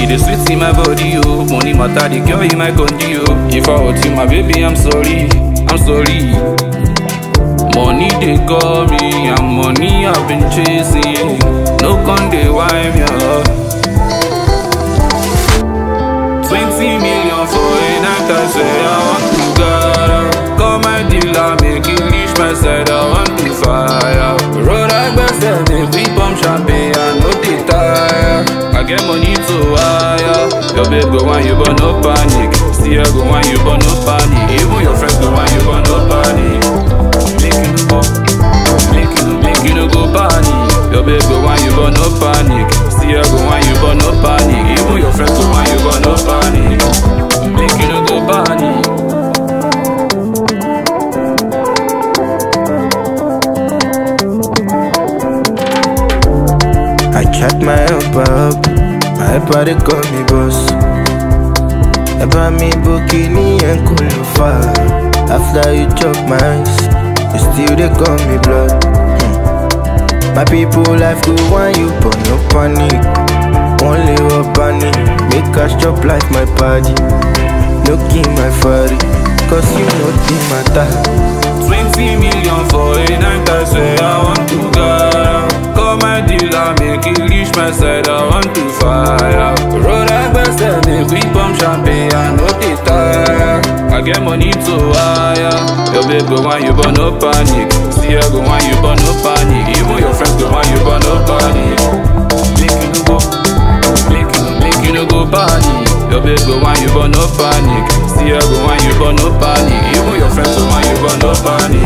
dey sweet in my body, oh. Money matter, the girl in my country, oh. If I hurt you, my baby, I'm sorry, I'm sorry. Money they call me, and money I've been chasing. No con they wind me up. Twenty million for a night, I say I want to go. Call my dealer, make it reach my side, I want to fire. Road I best make we pump champagne, I know they tire. I get money to wire. Your babe go want you, but no panic. See her go want you, but no panic. Even your friends go want you, but no panic. Make you no go, make you no, make you no go panic. Your babe go want you, but no panic. See her go want you, but no panic. Even your friends go want you, but no panic. Make you no go panic. I chat my helper up, my helper they call me boss. Ever me bikini and kulufa. After you chop my ice, you still they call me blood. Hmm. My people life go want you, but no panic. Only up panic, make us chop like my party. No give my father, cause you know the matter. Twenty million for a night, I say I want to go. Call my dealer, make it reach my side, I want to fire. Road I best make we pump champagne, I know they tire. I get money to wire. Your babe go want you, but no panic. See her go want you, but no panic. Even your friends go want you, but no panic. Make you no go, make you, make you no go panic. Your babe go want you, but no panic. See her go want you, but no panic. Even your friends go want you, but no panic.